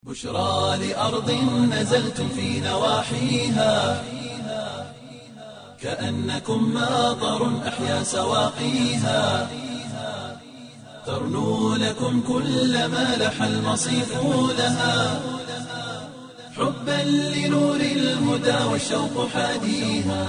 بشرى لأرض نزلتم في نواحيها كأنكم ماطر أحيا سواقيها ترنو لكم كل ما لح المصيف لها حبا لنور الهدى والشوق حاديها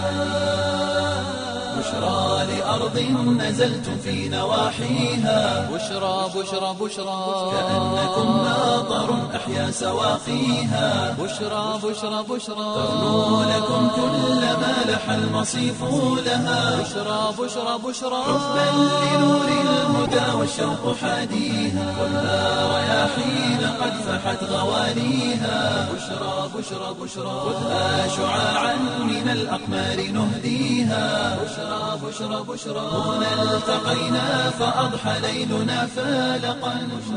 بشرى لأرض نزلتم في نواحيها بشرى بشرى بشرى كأنكم ماطر أحيا سواقيها بشرى بشرى بشرى ترنو لكم كل ما لح المصيف لها بشرى بشرى بشرى حبا لنور الهدى والشوق حاديها خذها رياحين قد فحت غوانيها بشرى بشرى بشرى خذها شعاعا من الأقمار نهديها بشرى بشرى بشرى هنا التقينا فأضحى ليلنا فالقا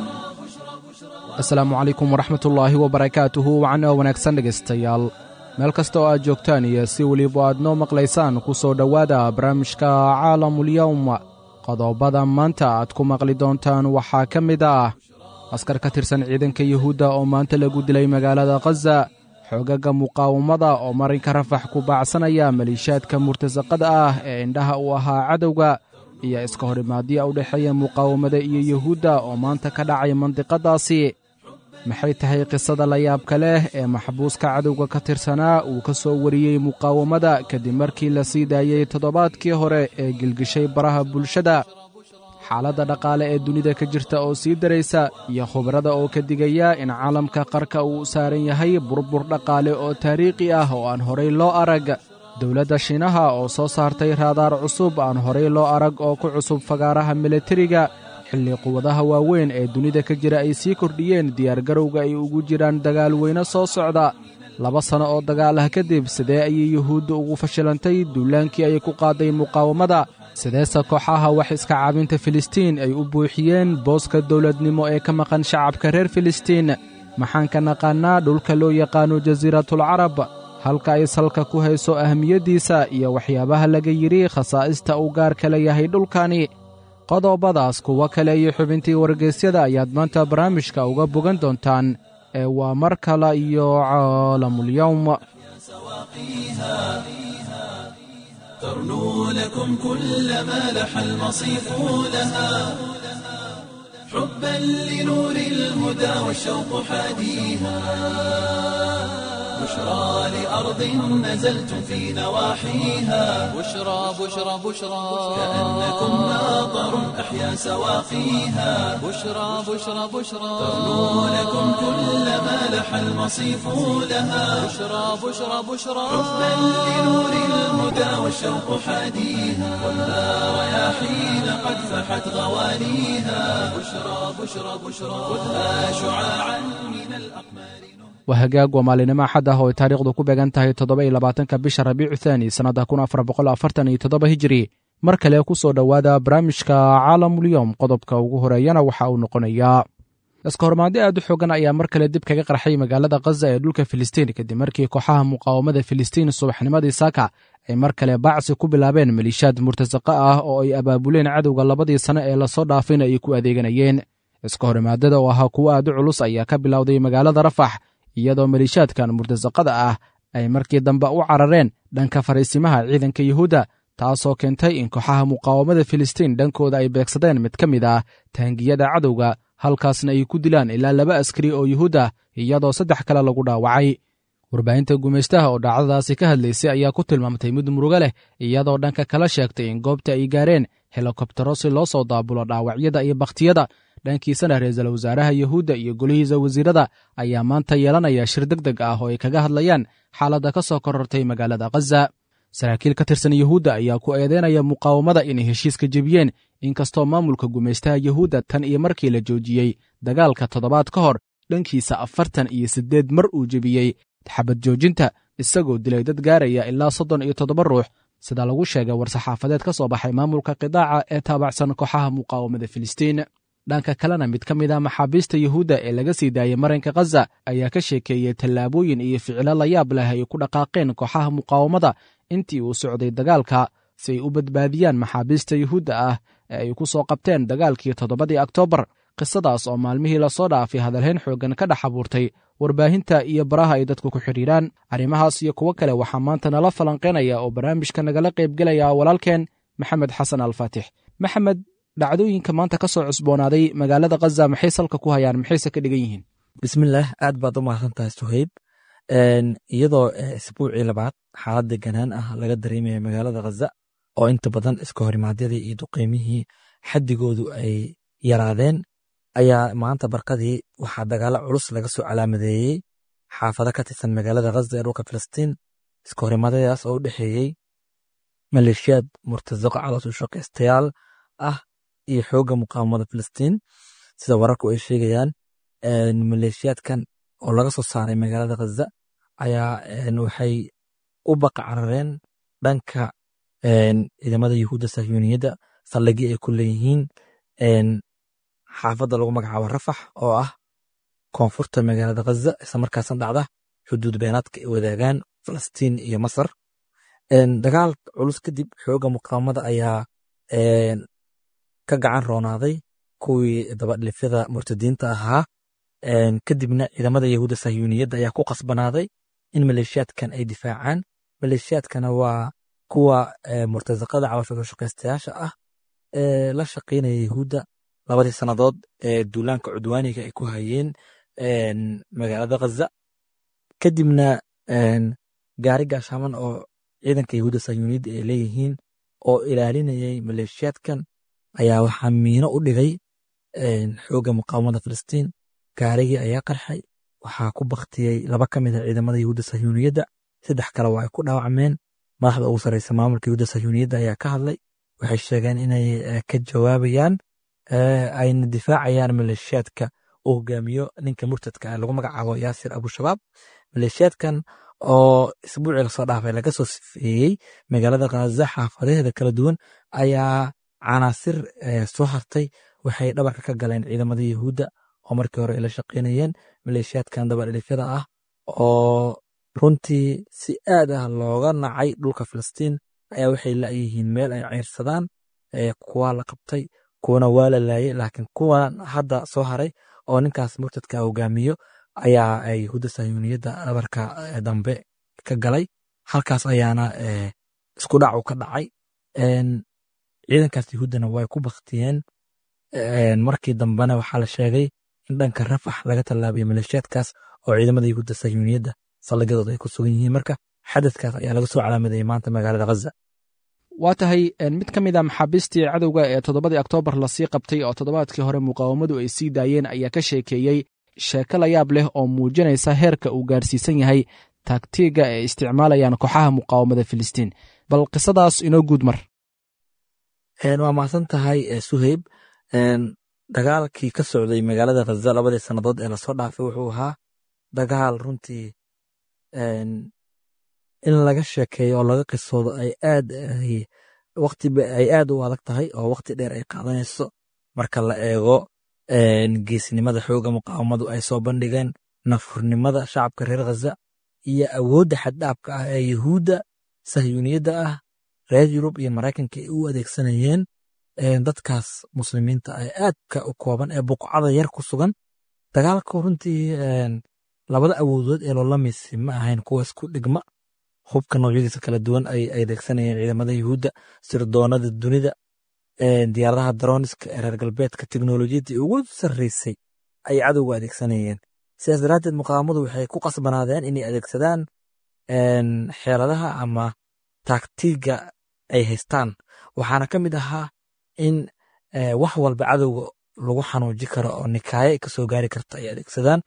asalaamu calaykum waraxmatullaahi wabarakaatuhu wacno wanaagsan dhegaystayaal meel kasta oo aad joogtaan iyo si weliba aad noo maqlaysaan ku soo dhowaada barnaamijka caalamulyowm qodobada maanta aad ku maqli doontaan waxaa ka mid ah askar ka tirsan ciidanka yuhuudda oo maanta lagu dilay magaalada khaza xoogaga muqaawamada oo marinka rafax ku baacsanaya maliishaadka murtasaqada ah ee indhaha u ahaa cadowga iyo iska horimaadya u dhexeeya muqaawamada iyo yuhuudda oo maanta ka dhacay mandiqadaasi maxay tahay qisada layaabka leh ee maxbuuska cadowga ka tirsanaa uu ka soo wariyey muqaawamada kadib markii la sii daayey toddobaadkii hore ee gilgishay baraha bulshada xaaladda dhaqaale ee dunida ka jirta oo sii daraysa iyo khubarada oo ka digaya in caalamka qarka uu saaran yahay burbur dhaqaale oo taariikhi ah oo aan horay loo arag dowladda shiinaha oo soo saartay raadaar cusub aan horay loo arag oo ku cusub fagaaraha milatariga xilli quwadaha waaweyn ee dunida ka jira ay sii kordhiyeen diyaargarowga ay ugu jiraan dagaal weyne soo socda laba sanno oo dagaal ah kadib sidee ayay yuhuudda ugu fashilantay duulaankii ay ku qaaday muqaawamada sideese kooxaha wax iska caabinta filistiin ay u buuxiyeen booska dowladnimo ee ka maqan shacabka reer filistiin maxaan ka naqaannaa dhulka loo yaqaano jasiiratulcarab halka ay salka ku hayso ahmiyaddiisa iyo waxyaabaha laga yidhi khasaa'ista uu gaarka la yahay dhulkani qodobadaas kuwo kale iyo xubintii wargeysyada ayaad maanta barnaamijka uga bogan doontaan ee waa mar kale iyo caalamulyowm ترنو لكم كل ما لح المصيف لها حبا لنور الهدى والشوق حاديها بشرى لأرض نزلتم في نواحيها بشرى بشرى بشرى كأنكم ماطر أحيا سواقيها بشرى بشرى بشرى ترنو لكم كل ما لح المصيف لها بشرى بشرى بشرى حبا لنور الهدى والشوق حاديها خذها رياحين قد فحت غوانيها بشرى بشرى بشرى خذها شعاعا من الأقمار waa hagaag waa maalinimo axad ah oo ay taariikhdu ku beegan tahay toddoba iyo labaatanka bisha rabiicu thaani sannadda kun afar boqol afartan iyo toddoba hijiri mar kale ku soo dhowaada barnaamijka caalamulyowm qodobka ugu horeeyana waxa uu noqonayaa iska hormaadi aad u xoogan ayaa mar kale dib kaga qarxay magaalada khaza ee dhulka filistiin kadib markii kooxaha muqaawamada filistiin subaxnimadii saaka ay mar kale baacsi ku bilaabeen maliishaad murtasaqa ah oo ay abaabuleen cadowga labadii sane ee lasoo dhaafayna ay ku adeeganayeen iska horimaadada oo ahaa kuwo aad u culus ayaa ka bilowday magaalada rafax iyadoo maliishaadkan murtasaqada ah ay markii dambe u carareen dhanka fariisimaha ciidanka yuhuudda taasoo keentay in kooxaha muqaawamada filistiin dhankooda ay beegsadeen mid ka mid ah taangiyada cadowga halkaasna ay ku dilaan ilaa laba askari oo yuhuud ah iyadoo saddex kale lagu dhaawacay warbaahinta gumaystaha oo dhacdadaasi ka hadlaysay ayaa ku tilmaamtay mid murugo leh iyadoo dhanka kala sheegtay in goobta ay gaareen helikobtero si loo soo daabulo dhaawacyada iyo bakhtiyada dhankiisana ra-iisul wasaaraha yuhuudda iyo golihiisa wasiirada ayaa maanta yeelanaya shir deg deg ah oo ay kaga hadlayaan xaaladda ka soo korortay magaalada khaza saraakiil ka tirsan yuhuudda ayaa ku eedeynaya muqaawamada inay heshiiska jebiyeen inkastoo maamulka gumaystaha yuhuudda tan iyo markii la joojiyey dagaalka toddobaad ka hor dhankiisa afartan iyo siddeed mar uu jebiyey xabad joojinta isagoo dilay dad gaaraya ilaa soddon iyo toddoba ruux sida lagu sheegay war-saxaafadeed ka soo baxay maamulka qidaaca ee taabacsan kooxaha muqaawamada filistiin dhanka kalena mid ka mid a maxaabiista yuhuudda ee laga sii daayey marinka khaza ayaa ka sheekeeyey tallaabooyin iyo ficilo layaab leh ay ku dhaqaaqeen kooxaha muqaawamada intii uu socday dagaalka si ay u badbaadiyaan maxaabiista yuhuudda ah ee ay ku soo qabteen dagaalkii toddobadii oktoobar qisadaas oo maalmihii lasoo dhaafay hadalhayn xooggan ka dhex abuurtay warbaahinta iyo baraha ay dadku ku xidhiiraan arrimahaas iyo kuwo kale waxaa maanta nala falanqaynaya oo barnaamijka nagala qaybgelaya walaalkeen maxamed xasan alfaatix maxamed dhacdooyinka maanta ka soo cusboonaaday magaalada khaza maxay salka ku hayaan maxayse ka dhigan yihiin bismillaah aad baad u mahadsan tahay suhayb iyadoo isbuucii labaad xaalad deganaan ah laga dareemaya magaalada khaza oo inta badan iska horimaadyadii iyo duqeymihii xaddigoodu ay yaraadeen ayaa maanta barkadii waxaa dagaalo culus laga soo calaamadeeyey xaafado ka tirsan magaalada khaza ee dhulka filistiin iska horimaadyadaas oo u dhexeeyey maleeshiyaad murtasaqa calooshu shaqaystayaal ah iyo xoogga muqaawamada filistiin sida wararku ay sheegayaan maleeshiyaadkan oo laga soo saaray magaalada khaza ayaa waxay u baqa carareen dhanka ciidamada yuhuudda sahyuuniyadda saldhigii ay ku leeyihiin xaafadda lagu magacaabo rafax oo ah koonfurta magaalada khaza isla markaasna dhacda xuduud beenaadka ay wadaagaan falastiin iyo masar dagaal culus kadib xoogga muqaawamada ayaa ka gacan roonaaday kuwii dabadhilifyada murtadiinta ahaa kadibna ciidamada yahuudda sahyuuniyadda ayaa ku qasbanaaday in maleeshiyaadkan ay difaacaan maleeshiyaadkana waa kuwa murtasaqada cawashada shaqaystayaasha ah ee la shaqaynaya yahuudda labadii sannadood ee duulaanka cudwaaniga ay ku hayeen magaalada khaza kadibna gaari gaashaaman oo ciidanka yahuudda sahyuuniyadda ay leeyihiin oo ilaalinayay maleeshiyaadkan ayaa waxaa miino u dhigay xoogga muqaawamada filistiin gaarigii ayaa qarxay waxaa ku baktiyey laba ka mid a ciidamada yahuudda sahyuuniyadda saddex kale waa ay ku dhaawacmeen madaxda ugu sarreysa maamulka yahuudda sahyuuniyadda ayaa ka hadlay waxay sheegeen inay ka jawaabayaan ayna difaacayaan maleeshiyaadka uu hogaamiyo ninka murtadka lagu magacaabo yaasir abushabaab maleeshiyaadkan oo isbuucii lasoo dhaafay laga soo sifeeyey magaalada khaza xaafadaheeda kala duwan ayaa canaasir soo hartay waxay dhabarka ka galeen ciidamada yahuudda oo markii hore ay la shaqaynayeen maleeshiyaadkan dabadhilifyada ah oo runtii si aad ah looga nacay dhulka filistiin ayaa waxay la'yihiin meel ay ceyrsadaan kuwa la qabtay kuwana waa la laayay laakiin kuwan hadda soo haray oo ninkaas murtadka hogaamiyo ayaa yahuudda sahyuuniyadda dhabarka dambe ka galay halkaas ayaana isku dhacu ka dhacay ciidankaas yahuuddana way ku baktiyeen markii dambena waxaa la sheegay in dhanka rafax laga tallaabiyay maleeshiyaadkaas oo ciidamada yahuudda sahyuuniyadda saldhigyadooda ay ku sugan yihiin marka xadadkaas ayaa laga soo calaamadeeyey maanta magaalada khaza waa tahay mid ka mid a maxaabiistii cadowga ee toddobadii oktoobar lasii qabtay oo toddobaadkii hore muqaawamadu ay sii daayeen ayaa ka sheekeeyey sheeko la yaab leh oo muujinaysa heerka uu gaarsiisan yahay taagtiiga ay isticmaalayaan kooxaha muqaawamada filistiin bal qisadaas inoo guud mar waa mahadsan tahay suheyb dagaalkii ka socday magaalada khaza labadii sannadood ee lasoo dhaafay wuxuu ahaa dagaal runtii in laga sheekeeyo oo laga qisoodo ay aad waqti ay aad u adag tahay oo waqti dheer ay qaadanayso marka la eego geesnimada xooga muqaawamadu ay soo bandhigeen nafurnimada shacabka reer khaza iyo awoodda xaddhaabka ah ee yuhuudda sahyuuniyadda ah reer yurub iyo maraykanka ay u adeegsanayeen dadkaas muslimiinta ee aadka u kooban ee buqcada yar ku sugan dagaalka runtii labada awoodood ee loolamisi ma ahayn kuwa isku dhigma hubka noocyadiisa kala duwan ay adeegsanayeen ciidamada yuhuudda sirdoonada dunida diyaaradaha daroniska ee reer galbeedka teknolojiyadii ugu sarreysay ay cadowga adeegsanayeen sidaas daraaddeed muqaawamadu waxay ku qasbanaadeen inay adeegsadaan xeeladaha ama taagtiga ay haystaan waxaana ka mid ahaa in wax walba cadowga lagu xanuuji karo oo nikaayo ay kasoo gaari karta ay adeegsadaan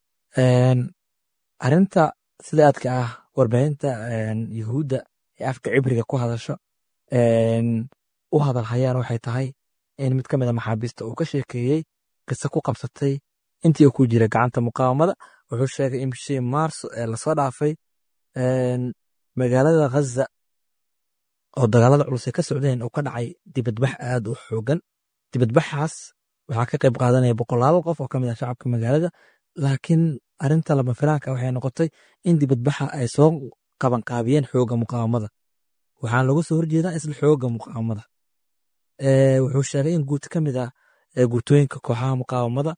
arinta sida aadka ah warbaahinta yuhuudda ee afka cibriga ku hadasho u hadal hayaan waxay tahay in mid ka mid a maxaabiista uu ka sheekeeyey qiso ku qabsatay intii uu ku jira gacanta muqaawamada wuxuu sheegay in bishii maarso ee lasoo dhaafay magaalada khaza oo dagaalada culus ay ka socdeen uu ka dhacay dibadbax aad u xoogan dibadbaxaas waxaa ka qayb qaadanaya boqolaal qof oo ka mid ah shacabka magaalada laakiin arinta lama filaanka waxay noqotay in dibadbaxa ay soo qabanqaabiyeen xooga muqaawamada waxaana lagu soo horjeedaa isla xooga muqaawamada wuxuu sheegay in guud ka mid ah guutooyinka kooxaha muqaawamada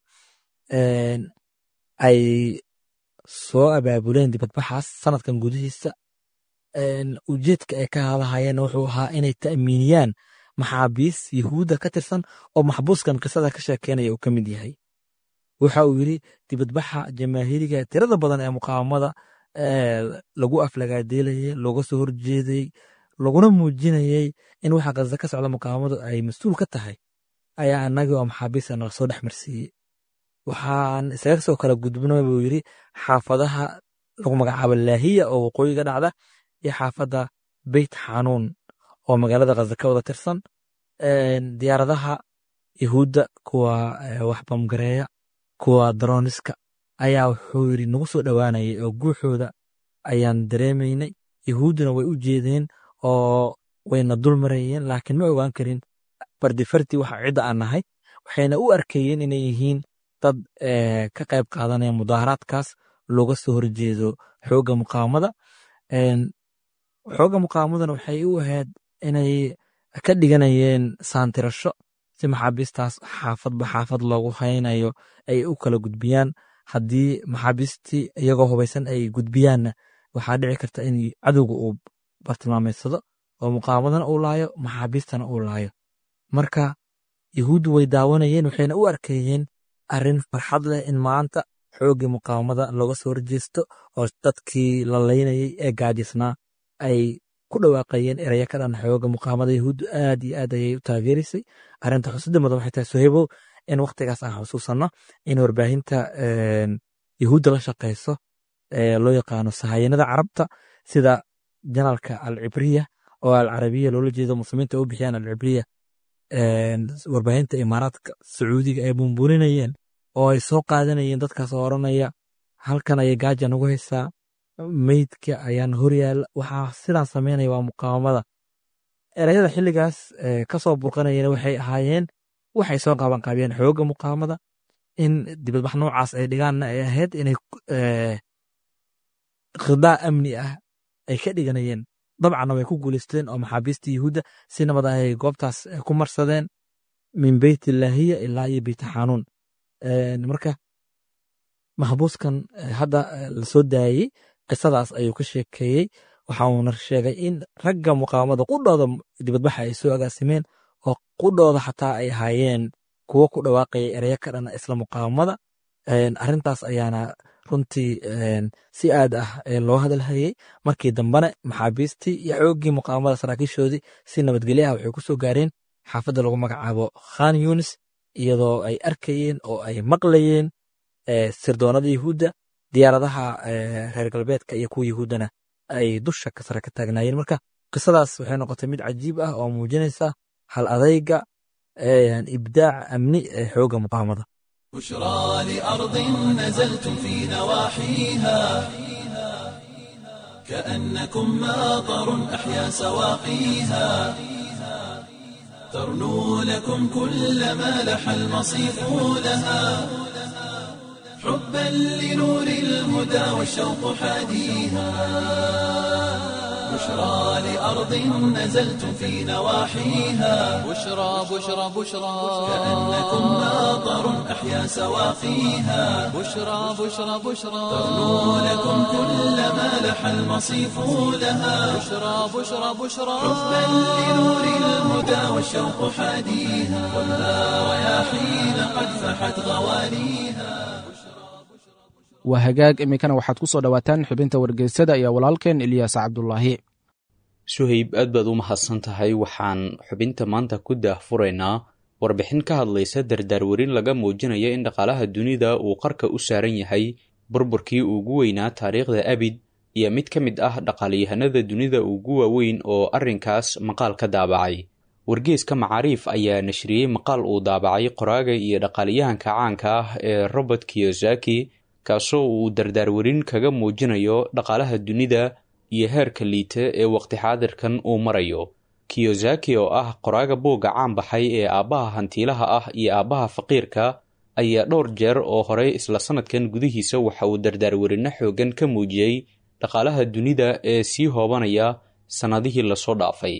ay soo abaabuleen dibadbaxaas sanadkan gudihiisa ujeedka ay ka hadahayeen wuxuu ahaa inay ta'miiniyaan maxaabiis yahuudda ka tirsan oo maxbuuskan qisada ka sheekeynaya uu ka mid yahay waxa uu yidri dibadbaxa jamaahiriga tirada badan ee muqaawamada lagu aflagaadeelayay looga soo horjeedayey laguna muujinayey in waxa kaza ka socda muqaawamadu ay mas-uul ka tahay ayaa annagii oo maxaabiista naga soo dhex marsiiyey waxaan isaga soo kala gudbina buu yidri xaafadaha lagu magacaabo laahiya oo waqooyiga dhacda iyo xaafadda beyt xanuun oo magaalada khaza ka wada tirsan diyaaradaha yahuudda kuwa wax bamgareeya kuwa daroniska ayaa wuxuu yidri nagu soo dhowaanayay oo guuxooda ayaan dareemaynay yahuudduna way u jeedeen oo wayna dul marayeen laakiin ma ogaan karin fardi fardi waxa cidda aan nahay waxayna u arkayeen inay yihiin dad ka qayb qaadanaya mudaaharaadkaas looga soo horjeedo xoogga muqaawamada xoogga muqaawamaduna waxay u ahayd inay ka dhiganayeen saantirasho si maxaabiistaas xaafadba xaafad loogu haynayo ay u kala gudbiyaan haddii maxaabiistii iyagoo hubaysan ay gudbiyaanna waxaa dhici karta in cadowga uu bartilmaameedsado oo muqaawamadana uu laayo maxaabiistana uu laayo marka yahuuddu way daawanayeen waxayna u arkayeen arrin farxad leh in maanta xooggii muqaawamada looga soo horjeesto oo dadkii la laynayay ee gaajisnaa ay ku dhawaaqayeen eraya ka dhan xooga muqaawamada yahuuddu aad iyo aad ayay u taageeraysay arrinta xusida mudan waxay tahay sohebow in wakhtigaas aan xusuusanno in warbaahinta yahuudda la shaqayso loo yaqaano sahayanada carabta sida janalka alcibriya oo alcarabiya loola jeedo muslimiinta u bixiyaan alcibriya warbaahinta imaaraadka sacuudiga ay bumbulinayeen oo ay soo qaadanayeen dadkaas oo odhanaya halkan ayay gaaja nagu haysaa meydka ayaan horyaala waxaa sidaan sameynaya waa muqaawamada erayada xilligaas ka soo burqanayeen waxay ahaayeen waxay soo qaabanqaabiyeen xoogga muqaawamada in dibadbax noocaas ay dhigaanna ay ahayd inay khidaa amni ah ay ka dhiganayeen dabcanna way ku guuleysteen oo maxaabiista yuhuudda si nabad ay goobtaas ku marsadeen min beyt illaahiya ilaa iyo beyt xanuun marka maxbuuskan hadda lasoo daayey qisadaas ayuu ka sheekeeyey waxa uuna sheegay in ragga muqaawamada qudhooda dibadbaxa ay soo agaasimeen oo qudhooda xataa ay ahaayeen kuwo ku dhawaaqaya ereyo ka dhana isla muqaawamada arrintaas ayaana runtii si aad ah loo hadalhayey markii dambena maxaabiistii iyo xooggii muqaawamada saraakiishoodii si nabadgelyo ah waxay ku soo gaareen xaafadda lagu magacaabo khan yunis iyadoo ay arkayeen oo ay maqlayeen sirdoonada yahuudda diyaaradaha reer galbeedka iyo kuwa yahuuddana ay dusha ka sare ka taagnaayeen marka qisadaas waxay noqotay mid cajiib ah oo muujinaysa hal adayga ibdaac amni ee xoogga muqaawamada بشرى لأرض نزلتم في نواحيها كأنكم ماطر أحيا سواقيها ترنو لكم كل ما لح المصيف لها حبا لنور الهدى والشوق حاديها بشرى لأرض نزلتم في نواحيها بشرى بشرى بشرى كأنكم ماطر أحيا سواقيها بشرى بشرى بشرى ترنو لكم كل ما لح المصيف لها بشرى بشرى بشرى حبا لنور الهدى والشوق حاديها والنار رياحين قد فحت غواليها waa hagaag iminkana waxaad ku soo dhowaataan xubinta wargeysada iyo walaalkeen ilyaas cabdulaahi suhayb aad baad u mahadsan tahay waxaan xubinta maanta ku daahfuraynaa warbixin ka hadlaysa dardaarwarin laga muujinaya in dhaqaalaha dunida uu qarka u saaran yahay burburkii ugu weynaa taariikhda abid iyo mid ka mid ah dhaqaalyahanada dunida ugu waaweyn oo arrinkaas maqaal ka daabacay wargeeska macaariif ayaa nashriyey maqaal uu daabacay qoraaga iyo dhaqaaliyahanka caanka ah ee robert kiyosaki kaasoo uu dardaarwarin kaga muujinayo dhaqaalaha dunida iyo heerka liita ee waqti xaadirkan uu marayo kiyosaki oo ah qoraaga buugga caan baxay ee aabbaha hantiilaha ah iyo aabbaha faqiirka ayaa dhowr jeer oo horey isla sanadkan gudihiisa waxa uu dardaarwarinno xooggan ka muujiyey dhaqaalaha dunida ee sii hoobanaya sannadihii lasoo dhaafay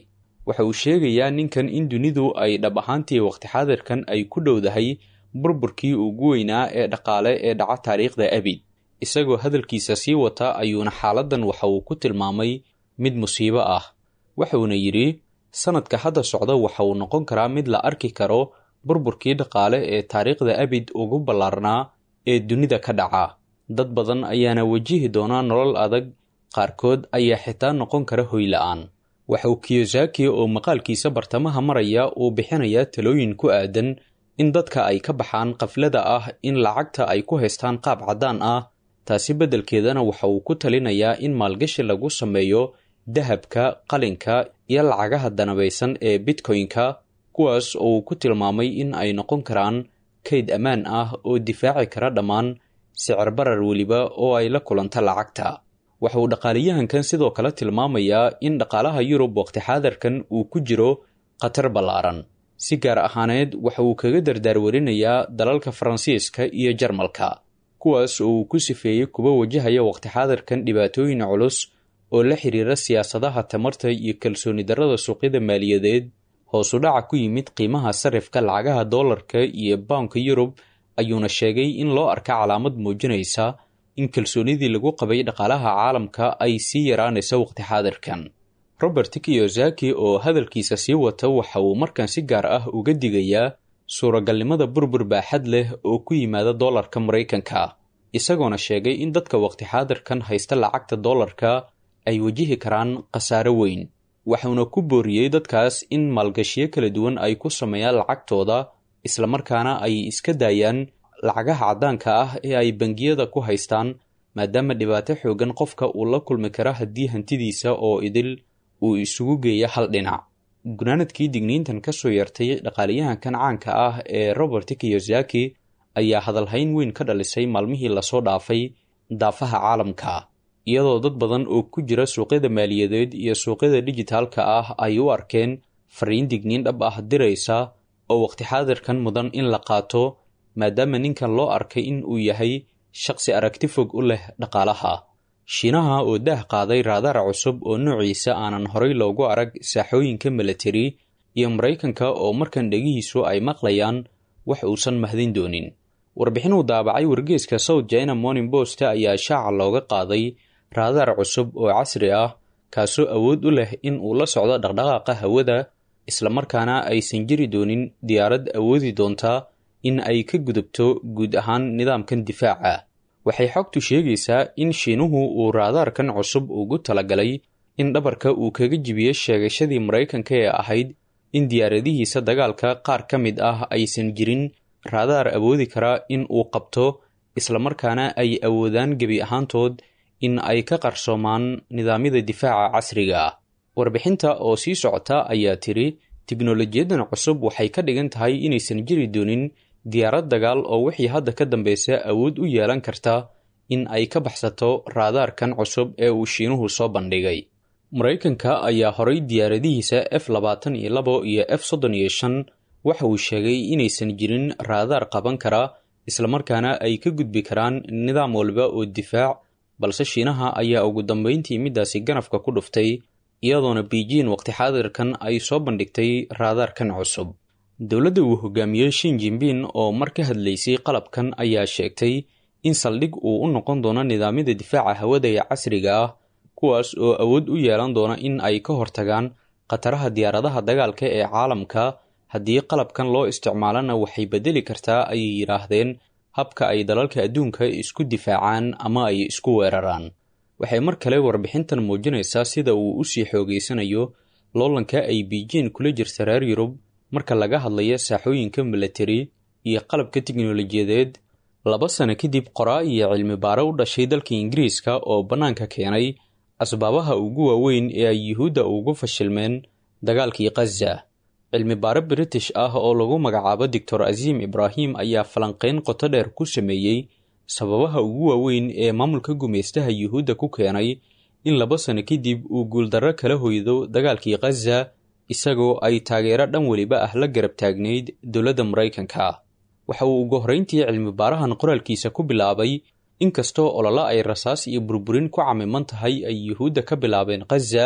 waxa uu sheegayaa ninkan in dunidu ay dhab ahaantii waqti xaadirkan ay ku dhowdahay burburkii ugu weynaa ee dhaqaale ee dhaca taariikhda abid isagoo hadalkiisa sii wata ayuuna xaaladdan waxa uu ku tilmaamay mid musiibo ah waxuuna yidhi sanadka hadda socda waxa uu noqon karaa mid la arki karo burburkii dhaqaale ee taariikhda abid ugu ballaarnaa ee dunida ka dhaca dad badan ayaana wajihi doonaa nolol adag qaarkood ayaa xitaa noqon kara hoy la-aan waxa uu kiyosaki oo maqaalkiisa bartamaha maraya uu bixinayaa talooyin ku aadan in dadka ay ka baxaan qaflada ah in lacagta ay ku haystaan qaab caddaan ah taasi beddelkeedana waxa uu ku talinayaa in maalgashi lagu sameeyo dahabka qalinka iyo lacagaha danabaysan ee bitcoin-ka kuwaas oo uu ku tilmaamay in ay noqon karaan kayd ammaan ah oo difaaci kara dhammaan sicir barar weliba oo ay la kulanta lacagta waxa uu dhaqaaliyahankan sidoo kale tilmaamayaa in dhaqaalaha yurub waqti xaadarkan uu ku jiro khatar ballaaran si gaar ahaaneed waxa uu kaga dardaarwarinayaa dalalka faransiiska iyo jarmalka kuwaas oo uu ku sifeeyey kuwa wajahaya waqti xaadirkan dhibaatooyin culus oo la xiriira siyaasadaha tamarta iyo kalsooni darrada suuqyada maaliyadeed hoosu dhaca ku yimid qiimaha sarifka lacagaha doolarka iyo bawnka yurub ayuuna sheegay in loo arka calaamad muujinaysa in kalsoonidii lagu qabay dhaqaalaha caalamka ay sii yaraanayso waqti xaadirkan robert kiyosaki oo hadalkiisa sii wata waxa uu markan si gaar ah uga digayaa suuragalnimada burbur baaxad leh oo ku yimaada doolarka maraykanka isagoona sheegay in dadka waqti xaadirkan haysta lacagta doolarka ay wajihi karaan khasaaro weyn waxuuna ku booriyey dadkaas in maalgashiyo kala duwan ay ku sameeyaan lacagtooda islamarkaana ay iska daayaan lacagaha caddaanka ah ee ay bangiyada ku haystaan maadaama dhibaato xoogan qofka uu la kulmi kara haddii hantidiisa oo idil uu isugu geeya hal dhinac gunaanadkii digniintan ka soo yartay dhaqaaliyahankan caanka ah ee robert kiyosaki ayaa hadalhayn weyn ka dhalisay maalmihii lasoo dhaafay daafaha caalamka iyadoo dad badan oo ku jira suuqyada maaliyadeed iyo suuqyada dijitaalka ah ay u arkeen fariin digniin dhab ah diraysa oo waqti xaadirkan mudan in la qaato maadaama ninkan loo arkay in uu yahay shaqsi aragti fog u leh dhaqaalaha shiinaha oo daah qaaday raadaar cusub oo noociisa aanan horay loogu arag saaxooyinka milatari iyo maraykanka oo markan dhegihiisu ay maqlayaan wax uusan mahdin doonin warbixin uu daabacay wargeeska south china morning post ayaa shaaca looga qaaday raadaar cusub oo casri ah kaasoo awood u leh in uu la socdo dhaqdhaqaaqa hawada islamarkaana aysan jiri doonin diyaarad awoodi doontaa in ay ka gudubto guud ahaan nidaamkan difaaca waxay xogtu sheegaysaa in shiinuhu uu raadaarkan cusub ugu talagalay in dhabarka uu kaga jibiyo sheegashadii maraykanka ee ahayd in diyaaradihiisa dagaalka qaar ka mid ah aysan jirin raadaar awoodi kara in uu qabto islamarkaana ay awoodaan gebi ahaantood in ay ka qarsoomaan nidaamyada difaaca casriga ah warbixinta oo sii socota ayaa tiri tiknolojiyadan cusub waxay ka dhigan tahay inaysan jiri doonin diyaarad dagaal oo wixii hadda ka dambeysa awood u yeelan karta in ay ka baxsato raadaarkan cusub ee uu shiinuhu soo bandhigay maraykanka ayaa horay diyaaradihiisa f labaatan iyo labo iyo f soddon iyo shan waxa uu sheegay inaysan jirin raadaar qaban kara islamarkaana ay ka gudbi karaan nidaam walba oo difaac balse shiinaha ayaa ugu dambeyntii middaasi ganafka ku dhuftay iyadoona beijing waqti xaadirkan ay soo bandhigtay raadaarkan cusub dowladda uu hogaamiyey shin jinbin oo mar ka hadlaysay qalabkan ayaa sheegtay in saldhig uu u noqon doono nidaamyada difaaca hawada ee casriga ah kuwaas oo awood u yeelan doona in ay ka hortagaan khataraha diyaaradaha dagaalka ee caalamka haddii qalabkan loo isticmaalana waxay beddeli kartaa ayay yidhaahdeen habka ay dalalka adduunka isku difaacaan ama ay isku weeraraan waxay mar kale warbixintan muujinaysaa sida uu usii xoogeysanayo loolanka ay beijing kula jirta reer yurub marka laga hadlayo saaxooyinka milatari iyo qalabka tiknolojiyadeed laba sano kadib qoraa iyo cilmi baare u dhashay dalka ingiriiska oo bannaanka keenay asbaabaha ugu waaweyn ee ay yuhuudda ugu fashilmeen dagaalkii khaza cilmi baare british ah oo lagu magacaabo doctor aziim ibraahim ayaa falanqeyn qoto dheer ku sameeyey sababaha ugu waaweyn ee maamulka gumaystaha yuhuudda ku keenay in laba sano kadib uu guuldarro kala hoydo dagaalkii khaza isagoo ay taageero dhan weliba ah la garab taagnayd dowladda maraykanka waxa uu ugu horrayntii cilmi baarahan qoraalkiisa ku bilaabay inkastoo ololo ay rasaas iyo burburin ku camiman tahay ay yuhuudda ka bilaabeen khaza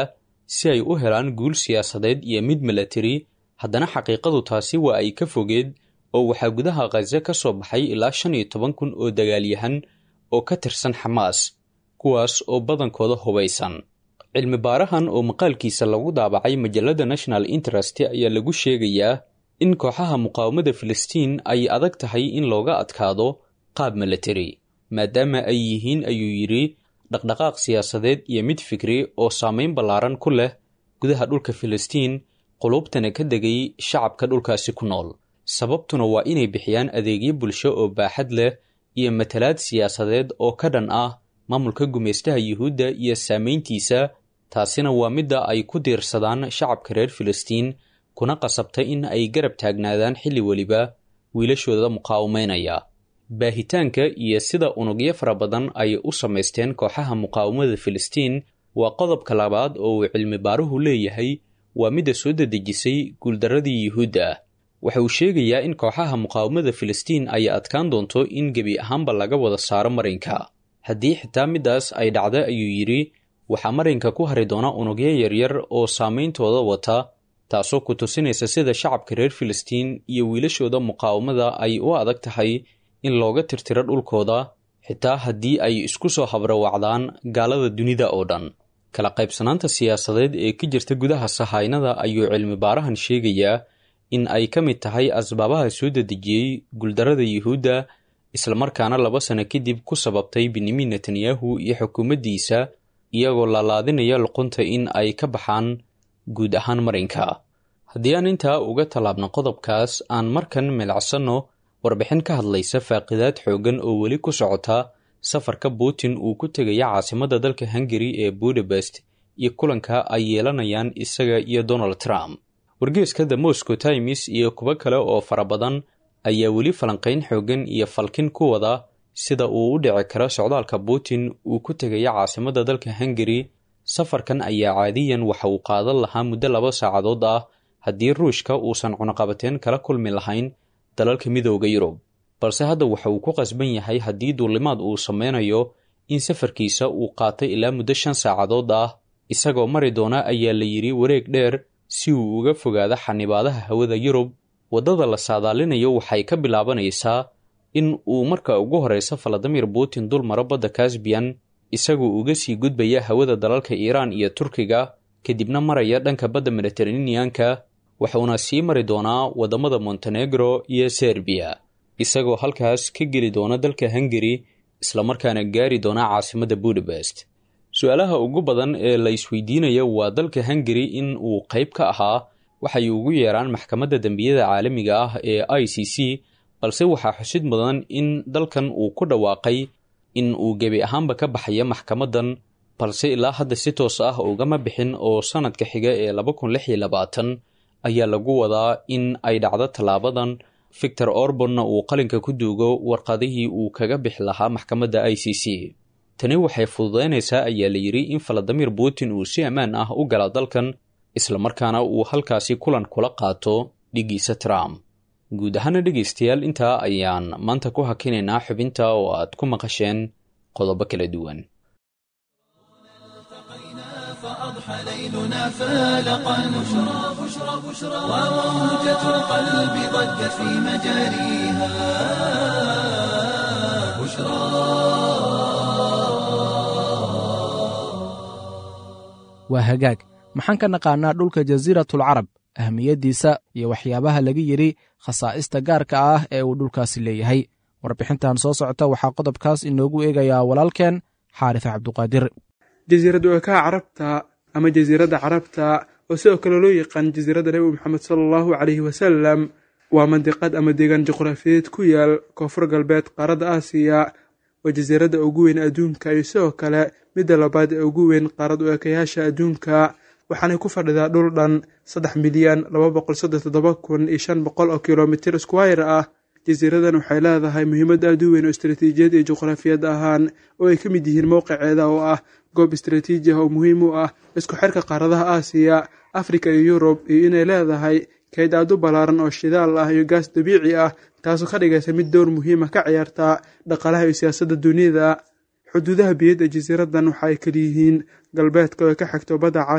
si ay u helaan guul siyaasadeed iyo mid milatari haddana xaqiiqadu taasi waa ay ka fogeed oo waxaa gudaha khaza ka soo baxay ilaa shan iyo toban kun oo dagaalyahan oo ka tirsan xamaas kuwaas oo badankooda hubaysan cilmi baarahan oo maqaalkiisa lagu daabacay majalada national interest ayaa lagu sheegayaa in kooxaha muqaawamada filistiin ay adag tahay in looga adkaado qaab milatari maadaama ay yihiin ayuu yidhi dhaqdhaqaaq siyaasadeed iyo mid fikri oo saameyn ballaaran ku leh gudaha dhulka filistiin qulubtana ka degay shacabka dhulkaasi ku nool sababtuna waa inay bixiyaan adeegyo bulsho oo baaxad leh iyo matalaad siyaasadeed oo ka dhan ah maamulka gumaystaha yuhuudda iyo saameyntiisa taasina waa midda ay ku diirsadaan shacabka reer filistiin kuna qasabta in ay garab taagnaadaan xilli weliba wiilashooda muqaawameynaya baahitaanka iyo sida unugyo fara badan ay u samaysteen kooxaha muqaawamada filistiin waa qodobka labaad oo uu cilmi baaruhu leeyahay waa midda soo dedejisay guuldarradii yuhuudda ah waxa uu sheegayaa in kooxaha muqaawamada filistiin ay adkaan doonto in gebi ahaanba laga wada saaro marinka haddii xitaa middaas ay dhacda ayuu yidhi waxaa marinka ku hari doona unugyo yaryar oo saameyntooda wata taasoo ku tusinaysa sida shacabka reer filistiin iyo wiilashooda muqaawamada ay u adag tahay in looga tirtiro dhulkooda xitaa haddii ay isku soo habrawacdaan gaalada dunida oo dhan kala qaybsanaanta siyaasadeed ee ka jirta gudaha sahaynada ayuu cilmi baarahan sheegayaa in ay ka mid tahay asbaabaha soo dedejiyey guuldarrada yuhuudda islamarkaana laba sano kadib ku sababtay benyamin netanyahu iyo xukuumaddiisa iyagoo laalaadinaya luqunta in ay ka baxaan guud ahaan marinka haddii aan intaa uga tallaabno qodobkaas aan markan milacsanno warbixin ka hadlaysa faaqidaad xooggan oo weli ku socota safarka putin uu ku tegaya caasimadda dalka hungari ee budapest iyo kulanka ay yeelanayaan isaga iyo donald trump wargeeska the moscow times iyo kuwo kale oo fara badan ayaa weli falanqayn xooggan iyo falkin ku wada sida uu u dhici karo socdaalka putin uu ku tegaya caasimadda dalka hungari safarkan ayaa caadiyan waxa uu qaadan lahaa muddo laba saacadood ah haddii ruushka uusan cunaqabateen kala kulmi lahayn dalalka midooda yurub balse hadda waxa uu ku qasban yahay haddii duulimaad uu sameynayo in safarkiisa uu qaatay ilaa muddo shan saacadood ah isagoo mari doona ayaa la yidhi wareeg dheer si uu uga fogaado xanibaadaha hawada yurub waddada la saadaalinayo waxay ka bilaabanaysaa in uu marka ugu horeysa valadimir putin dul maro badda kasbiyan isagoo uga sii gudbaya hawada dalalka iiraan iyo turkiga kadibna maraya dhanka badda mediteraneanka wuxuuna sii mari doonaa waddamada montenegro iyo serbiya isagoo halkaas ka geli doona dalka hungari islamarkaana gaari doona caasimadda budapest su-aalaha ugu badan ee la isweydiinaya waa dalka hungari in uu qayb ka ahaa waxay ugu yeeraan maxkamadda dembiyada caalamiga ah ee i c c balse waxaa xusid mudan in dalkan uu ku dhawaaqay in uu gebi ahaanba ka baxaya maxkamaddan balse ilaa hadda si toos ah ugama bixin oo sanadka xiga ee laba kun lix iyo labaatan ayaa lagu wadaa in ay dhacdo tallaabadan victor orbonna uu qalinka ku duugo warqadihii uu kaga bixi lahaa maxkamadda i c c tani waxay fududaynaysaa ayaa la yidhi in valadimir putin uu si ammaan ah u gala dalkan islamarkaana uu halkaasi kulan kula qaato dhigiisa trump guud ahaana dhegaystayaal intaa ayaan maanta ku hakinaynaa xubinta oo aad ku maqasheen qodobo kala duwan فأضحى ليلنا فالقا بشرى بشرى بشرى وموجة القلب ضجت في مجاريها بشرى waa hagaag maxaan ka naqaanaa dhulka jasiiratul carab ahmiyaddiisa iyo waxyaabaha laga yidhi khasaa'ista gaarka ah ee uu dhulkaasi leeyahay warbixintan soo socota waxaa qodobkaas inoogu eegayaa walaalkeen xaarif cabduqaadir jasiirad wakaha carabta ama jasiiradda carabta oo sidoo kale loo yaqaan jasiiradda nebi moxamed sala allahu caleyhi wasalam waa mandiqad ama deegaan juqraafiyeed ku yaal koonfur galbeed qaaradda aasiya waa jasiiradda ugu weyn adduunka iyo sidoo kale midda labaad ee ugu weyn qaarad u ekayaasha adduunka waxaanay ku fadhidaa dhul dhan saddex milyan laba boqol soddon toddoba kun iyo shan boqol oo kilomitir squire ah jasiiradan waxay leedahay muhiimad aad u weyn oo istaraatiijiyad iyo juqraafiyad ahaan oo ay ka mid yihiin mowqiceeda oo ah goob istaraatiiji ah oo muhiim u ah isku xirka qaaradaha aasiya afrika iyo yurub iyo inay leedahay kayd aad u ballaaran oo shidaal ah iyo gaas dabiici ah taasoo ka dhigaysa mid dowr muhiima ka ciyaarta dhaqaalaha iyo siyaasadda dunida xuduudaha biyadda jasiiradan waxa ay kaliyihiin galbeedka oo ay ka xigto badda cas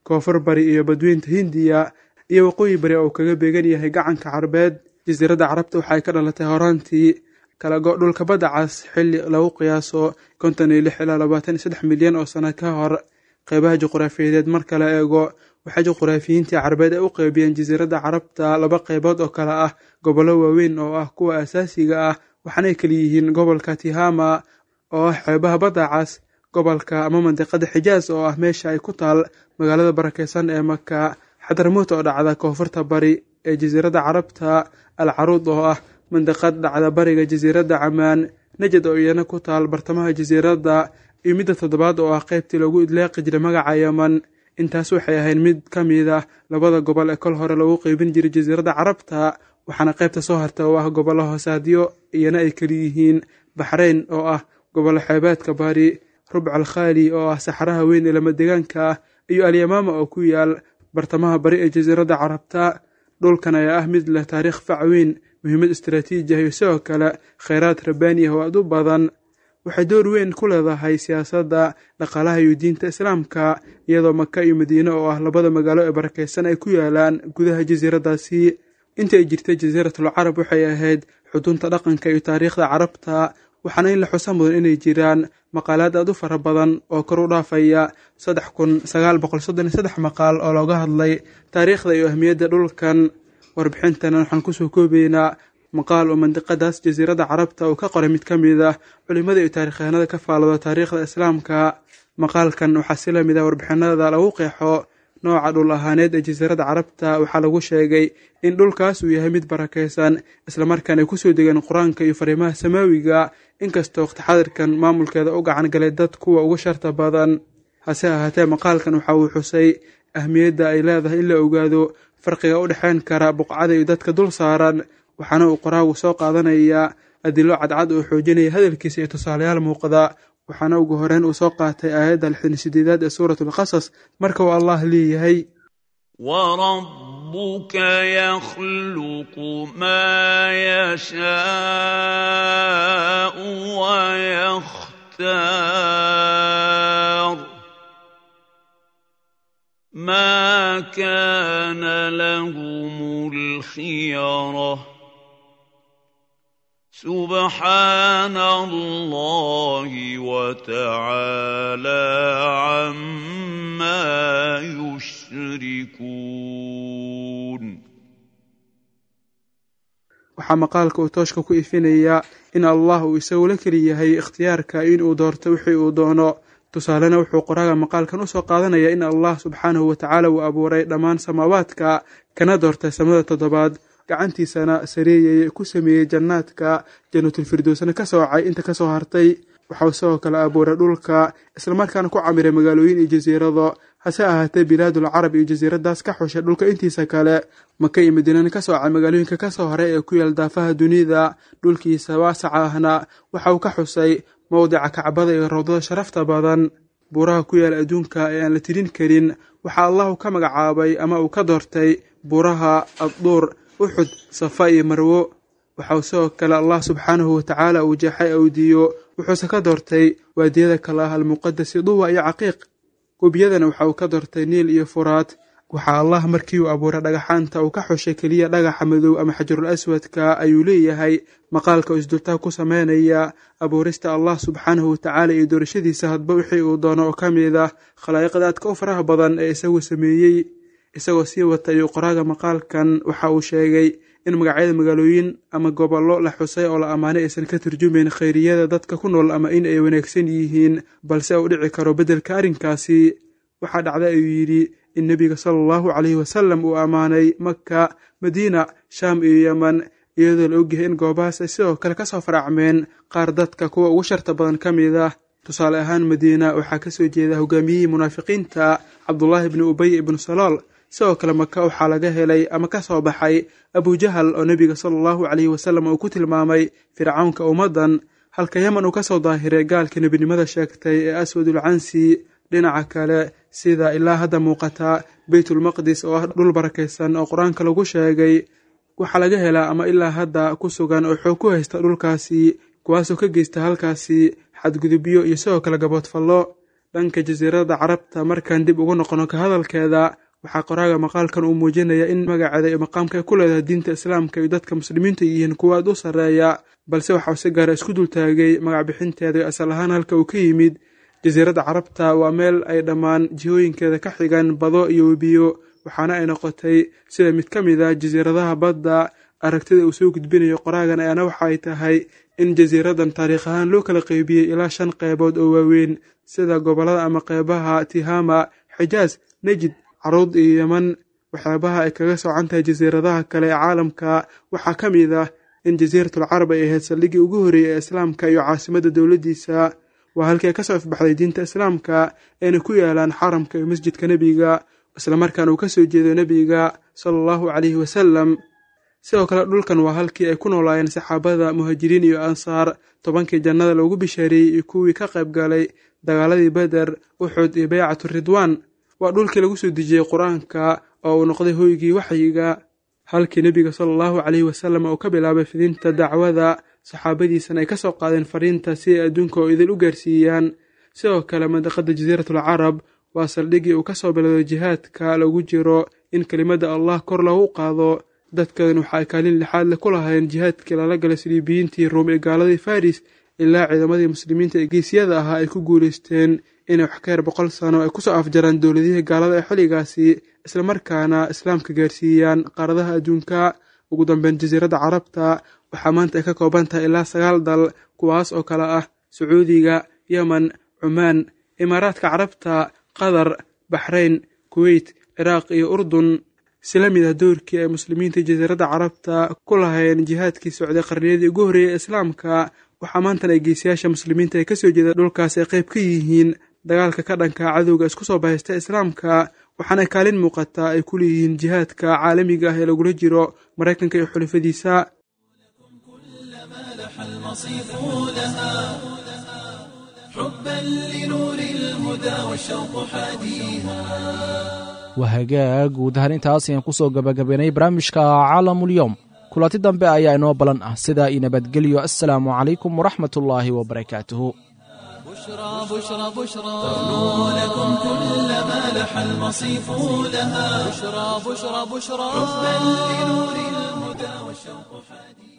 koonfur bari iyo badweynta hindiya iyo waqooyi bari oo uu kaga beegan yahay gacanka carbeed jasiiradda carabta waxay ka dhalatay horaantii kala go' dhulka badda cas xilli lagu qiyaaso konton iyo lix ilaa labaatan iyo saddex milyan oo sano ka hor qeybaha juqraafiyadeed marka la eego waxaa juqraafiyiintii carbeed ay u qeybiyeen jasiiradda carabta laba qeybood oo kale ah gobollo waaweyn oo ah kuwa asaasiga ah waxaanay kala yihiin gobolka tihama oo ah xeebaha badda cas gobolka ama mandiqada xijaas oo ah meesha ay ku taal magaalada barakeysan ee maka xadramuut oo dhacda koonfurta bari ee jasiiradda carabta al caruud oo ah mandiqad dhacda bariga jasiiradda camaan najad oo iyana ku taal bartamaha jasiiradda iyo midda toddobaad oo ah qeybtii lagu idleeqi jiray magaca yaman intaas waxay ahayd mid ka mid ah labada gobol ee kol hore lagu qeybin jiray jasiiradda carabta waxaana qaybta soo harta oo ah gobollo hoosaadyo iyana ay keliyihiin baxrayn oo ah gobollo xeebeedka bari rubc alkhaali oo ah saxaraha weyn ee lamadegaanka ah iyo alyamaama oo ku yaal bartamaha bari ee jasiiradda carabta dhulkan ayaa ah mid leh taariikh fac weyn muhiimad istaraatiiji ah iyo sidoo kale kheyraad rabbaani ah oo aad u badan waxay door weyn ku leedahay siyaasadda dhaqaalaha iyo diinta islaamka iyadoo maka iyo madiine oo ah labada magaalo ee barakeysan ay ku yaalaan gudaha jasiiraddaasi inta ay jirtay jasiiratul carab waxay ahayd xudunta dhaqanka iyo taariikhda carabta waxaana in la xusa mudan inay jiraan maqaalaad aad u fara badan oo kor u dhaafaya saddex kun sagaal boqol soddon iyo saddex maqaal oo looga hadlay taariikhda iyo ahmiyadda dhulkan warbixintana waxaan kusoo koobaynaa maqaal oo mandiqadaas jasiiradda carabta uu ka qoray mid ka mid ah culimmada iyo taarikhyahanada ka faalooda taariikhda islaamka maqaalkan waxaa si lamid ah warbixinada lagu qeexo nooca dhul ahaaneed ee jasiiradda carabta waxaa lagu sheegay in dhulkaas uu yahay mid barakeysan islamarkaan ay kusoo degeen qur-aanka iyo fariimaha samaawiga inkastoo waqti xadirkan maamulkeeda u gacan galay dad kuwa ugu sharta badan hase ahaatee maqaalkan waxa uu xusay ahmiyadda ay leedahay in la ogaado farqiga u dhexeyn kara buqcada iyo dadka dul saaran waxaana uu qoraagu soo qaadanayaa adilo cadcad oo xoojinaya hadalkiisa iyo tusaalayaal muuqda waxaana ugu horeyn uu soo qaatay aayadda lixdan sideedaad ee suuratulqasas marka uu allah leeyahay وربك يخلق ما يشاء ويختار ما كان لهم الخيره سبحان الله وتعالى عما يشركون waxaa maqaalka uu tooshka ku ifinayaa in allah uu isagu la keli yahay ikhtiyaarka inuu doorto wixii uu doono tusaalena wuxuu qoraaga maqaalkan usoo qaadanaya in allah subxaanahu watacaala uu abuuray dhammaan samaawaadka kana doortay samada toddobaad gacantiisana sareeyay ku sameeyey jannaadka janatulfirdowsna ka soocay inta kasoo hartay waxau sidoo kale abuuray dhulka islamarkaana ku camiray magaalooyin iyo jasiirado hase ahaatee bilaadul carab iyo jasiiradaas ka xushay dhulka intiisa kale maka iyo madiinana ka soocay magaalooyinka kasoo haray ee ku yaal daafaha dunida dhulkiisa waasaca ahna waxa uu ka xusay mowdica kacbada iyo rawdada sharafta badan buuraha ku yaal adduunka ee aan la tirin karin waxaa allahu ka magacaabay ama uu ka doortay buuraha adduur uxud safa iyo marwo waxau sidoo kale allah subxaanahu watacaala uu jeexay awdiyo wuxuuse ka doortay waadiyada kale ah almuqadasi duwa iyo caqiiq webiyadana waxa uu ka doortay niil iyo furaad waxaa allah markii uu abuuray dhagaxaanta uu ka xushay keliya dhagaxa madow ama xajarul aswadka ayuu leeyahay maqaalka oo isdultaa ku sameynaya abuurista allah subxaanahu watacaala iyo doorashadiisa hadba wixii uu doono oo ka mid ah khalaa'iqda aadka u faraha badan ee isagu sameeyey isagoo sii wata ayuu qoraaga maqaalkan waxa uu sheegay in magacyada magaalooyin ama gobollo la xusay oo la ammaanay aysan ka turjumayn khayriyada dadka ku nool ama in ay wanaagsan yihiin balse uu dhici karo beddelka arrinkaasi waxaa dhacday ayuu yidhi in nebiga sala allahu caleyhi wasalam uu ammaanay maka madiina shaam iyo yeman iyadoo la ogyahay in goobahaas ay sidoo kale kasoo faracmeen qaar dadka kuwa ugu sharta badan ka mid ah tusaale ahaan madiina waxaa kasoo jeeda hogaamiyihii munaafiqiinta cabdullaahi bni ubey ibnu salool sidoo kale maka waxaa laga helay ama ka soo baxay abujahal oo nebiga sala allahu caleyhi wasalam uu ku tilmaamay fircawnka ummaddan halka yeman uu kasoo daahiray gaalka nebinimada sheegtay ee aswadul cansi dhinaca kale sida ilaa hadda muuqata beytulmaqdis oo ah dhul barakaysan oo qur-aanka lagu sheegay waxaa laga helaa ama ilaa hadda ku sugan oo xoog ku haysta dhulkaasi kuwaasoo ka geysta halkaasi xadgudubyo iyo sidoo kale gaboodfallo dhanka jasiiradda carabta markaan dib ugu noqono ka hadalkeeda waxaa qoraaga maqaalkan uu muujinaya in magaceeda iyo maqaamka ay ku leedahay diinta islaamka iyo dadka muslimiinta yihiin kuwa aad u sarreeya balse waxauu si gaara isku dultaagay magac bixinteeda iyo asal ahaan halka uu ka yimid jasiiradda carabta waa meel ay dhammaan jihooyinkeeda ka xigan bado iyo webiyo waxaana ay noqotay sida mid ka mid a jasiiradaha badda aragtida uu soo gudbinayo qoraagan ayaana waxa ay tahay in jasiiradan taariikh ahaan loo kala qeybiyey ilaa shan qeybood oo waaweyn sida gobollada ama qeybaha tihama xijaas nejid caruud iyo yeman waxyaabaha ay kaga soocan tahay jasiiradaha kale ee caalamka waxaa ka mid ah in jasiiratul carab ay ahayd saldhiggii ugu horreeyey ee islaamka iyo caasimadda dowladdiisa waa halkii ay ka soo ifbaxday diinta islaamka ayna ku yaalaan xaramka iyo masjidka nebiga islamarkaana uu ka soo jeedo nebiga sala allahu caleyhi wasalam sidoo kale dhulkan waa halkii ay ku noolaayeen saxaabada muhaajiriin iyo ansaar tobankii jannada loogu bishaariyey iyo kuwii ka qayb galay dagaaladii beder uxud iyo beycatu ridwaan waa dhulkii lagu soo dejiyey qur-aanka oo uu noqday hoygii waxyiga halkii nebiga sala allahu caleyhi wasalam uu ka bilaabay fidinta dacwada saxaabadiisana ay ka soo qaadeen fariinta si ay adduunka oo idin u gaarsiiyaan sidoo kale mandaqada jasiiratul carab waa saldhiggii uu ka soo bilowday jihaadka lagu jiro in kelimadda allah kor loogu qaado dadkan waxa ay kaalin lixaad leh ku lahayn jihaadkii lala galay siliibiyiintii ruum ee gaaladii faris ilaa ciidamadii muslimiinta ee geesyada ahaa ay ku guulaysteen inay wax ka yar boqol sano ay kusoo afjaraan dowladihii gaalada ee xilligaasi islamarkaana islaamka gaarsiiyaan qaaradaha adduunka ugu dambeyn jasiiradda carabta waxaa maanta ay ka kooban tahay ilaa sagaal dal kuwaas oo kale ah sacuudiga yemen cumaan imaaraadka carabta qatar baxrayn kuweyt ciraaq iyo urdun si la mid ah doorkii ay muslimiinta jasiiradda carabta ku lahayn jihaadkii socday qarniyadii ugu horreeyay ee islaamka waxaa maantan ay geesiyaasha muslimiinta ee kasoo jeeda dhulkaas ay qayb ka yihiin dagaalka ka dhanka cadowga isku soo bahaysta islaamka waxaana kaalin muuqataa ay ku leeyihiin jihaadka caalamiga ah ee lagula jiro maraykanka iyo xulafadiisa المصيف لها حبا لنور الهدى والشوق حاديها waa hagaag guud ahaan intaas ayaan ku soo gabagabaynay barnaamijka caalamulyoom kulanti dambe ayaa inoo balan ah sidaa io nabadgelyo assalaamu calaykum waraxmat ullaahi wabarakaatuhu بشرى بشرى بشرى لكم كل ما لح المصيف لها بشرى بشرى بشرى حبا لنور الهدى والشوق حاديها